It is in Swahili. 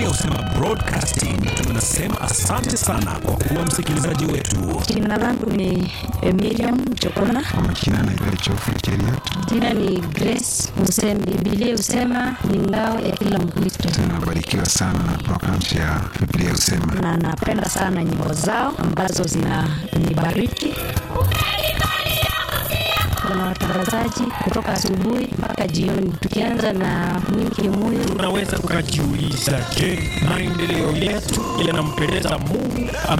Husema Broadcasting tunasema asante sana kwa kuwa msikilizaji wetu. Jina langu ni eh, Miriam Chokona. Kwa majina naitwa Chofu Cheriot. Jina ni Grace Musemi. Biblia husema ni ngao ya kila Mkristo, Tunabarikiwa sana na programs ya Biblia Husema. na napenda sana nyimbo zao ambazo zinanibariki. Kuna watangazaji kutoka asubuhi mpaka jioni, tukianza na Mwingi Muyo Unaweza ukajiuliza, je, maendeleo yetu yanampendeza Mungu ama